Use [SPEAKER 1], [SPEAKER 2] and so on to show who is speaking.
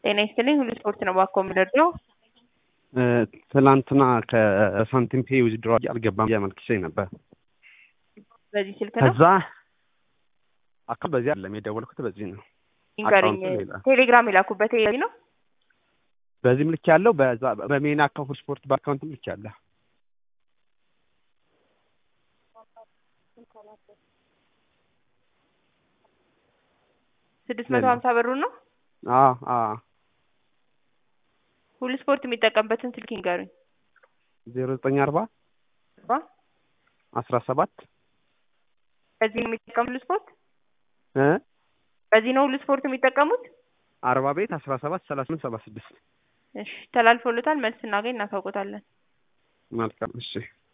[SPEAKER 1] ጤና ይስጥልኝ ሁሉ ስፖርት ነው ባኮ የምደርሰው
[SPEAKER 2] ትላንትና ከሳንቲም ፔ ዊዝድሮ አልገባም እያመልክቼ ነበር።
[SPEAKER 1] በዚህ ስልክ ነው
[SPEAKER 2] ከዛ አካል በዚህ አይደለም የደወልኩት በዚህ ነው።
[SPEAKER 1] ይንገሩኝ።
[SPEAKER 2] አካውንቱ ሌላ።
[SPEAKER 1] ቴሌግራም የላኩበት ይሄ ነው።
[SPEAKER 2] በዚህም ልክ ያለው በዛ በሜን አካውንት ስፖርት በአካውንትም ልክ ያለ
[SPEAKER 1] ስድስት መቶ ሀምሳ ብሩ ነው።
[SPEAKER 2] አዎ አዎ
[SPEAKER 1] ሁሉ ስፖርት የሚጠቀምበትን ስልክ ይንገሩኝ።
[SPEAKER 2] ዜሮ ዘጠኝ አርባ
[SPEAKER 1] አርባ
[SPEAKER 2] አስራ ሰባት
[SPEAKER 1] በዚህ ነው የሚጠቀሙ ሁሉ ስፖርት
[SPEAKER 2] እ
[SPEAKER 1] በዚህ ነው ሁሉ ስፖርት የሚጠቀሙት።
[SPEAKER 2] አርባ ቤት አስራ ሰባት ሰላሳ ስምንት ሰባ ስድስት
[SPEAKER 1] እሺ ተላልፎለታል። መልስ ስናገኝ እናሳውቆታለን።
[SPEAKER 2] መልካም እሺ